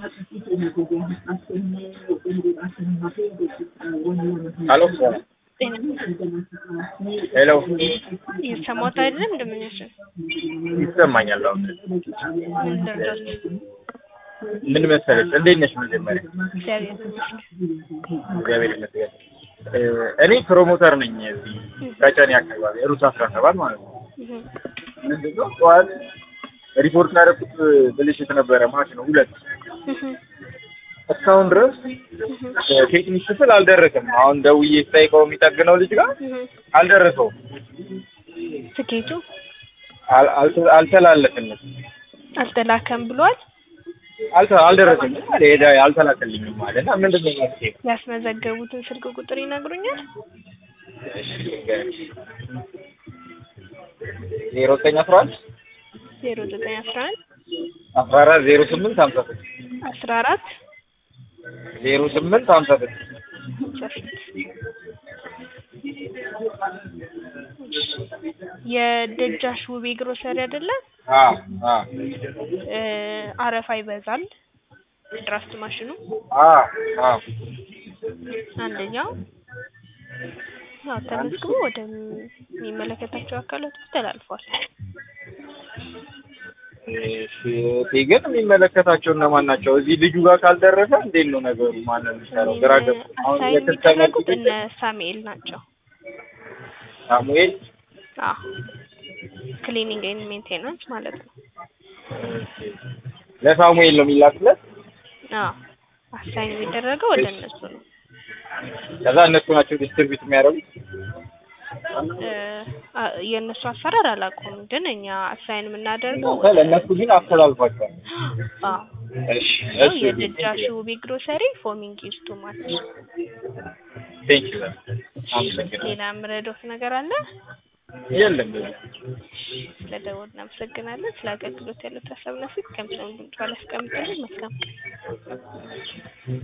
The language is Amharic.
ሄሎ ሄሎ እየሰማሁት አይደለም እንደምንሽን ይሰማኛል። አሁን ምን ደረጃችሁ? ምን መሰለሽ፣ እንዴት ነሽ? መጀመሪያ እግዚአብሔር ይመስገን። እግዚአብሔር ይመስገን። እ እኔ ፕሮሞተር ነኝ እዚህ ቀጨኔ አካባቢ ሩት አስራ ሰባት ማለት ነው። እህ ምንድን ነው ጠዋት ሪፖርት ያደረኩት ብልሽት ነበረ ማሽኑ ሁለት እህ እስካሁን ድረስ እህ ቴክኒክ ክፍል አልደረሰም። አሁን ደውዬ ስጠይቀው የሚጠግነው ልጅ ጋር እህ አልደረሰውም፣ ትኬቱ አል- አልተ- አልተላለፍንም፣ አልተላከም ብሏል። አልተ- አልደረሰኝም አለ ሄዳ አልተላከልኝም አለ እና ምንድን ነው መፍትሄ? ያስመዘገቡትን ስልክ ቁጥር ይነግሩኛል? እሺ ልንገርሽ። ዜሮ ዘጠኝ አስራ አንድ ዜሮ ዘጠኝ አስራ አንድ አስራ አራት ዜሮ ስምንት ሀምሳ ስድስት አስራ አራት ዜሮ ስምንት ሀምሳ ስድስት የደጃሽ ውቤ ግሮሰሪ አይደለም? አዎ አዎ እ አረፋ ይበዛል ድራፍት ማሽኑ አዎ አዎ አንደኛው ያው ተመዝግቦ ወደሚመለከታቸው አካላት ተላልፏል። እሺ እቴ ግን የሚመለከታቸው እነማን ናቸው? እዚህ ልጁ ጋር ካልደረሰ እንዴት ነው ነገሩ? ማን ነው የሚሰራው? ግራ ገባ። አሁን አሳይን የክስተመር የሚደረጉት እነ ሳሙኤል ናቸው። ሳሙኤል አዎ ክሊኒንግ ኤንድ ሜንቴናንስ ማለት ነው። ለሳሙኤል ነው የሚላክለት። አዎ አሳይን የሚደረገው ወደ እነሱ ነው። ከዛ እነሱ ናቸው ዲስትሪቢዩት የሚያደርጉት። እ አ- የእነሱ አሰራር አላውቀውም፣ ግን እኛ አሳይን የምናደርገው እናንተ ለእነሱ ግን አስተላልፏቸዋል። አዎ እሺ ነው እሺ የደጃሹ ውቤ ግሮሰሪ ፎሚንግ ኢዝ ቱ ማች። ቴንክ ዩ አመሰግናለሁ። ሌላ የምረዳዎት ነገር አለ? የለም ስለደወሉ እናመሰግናለን። ስለ አገልግሎት ያለው ሀሳብና ፊት ከምሰሙ ድምጽ ባላስቀምጥልን መልካም ቀን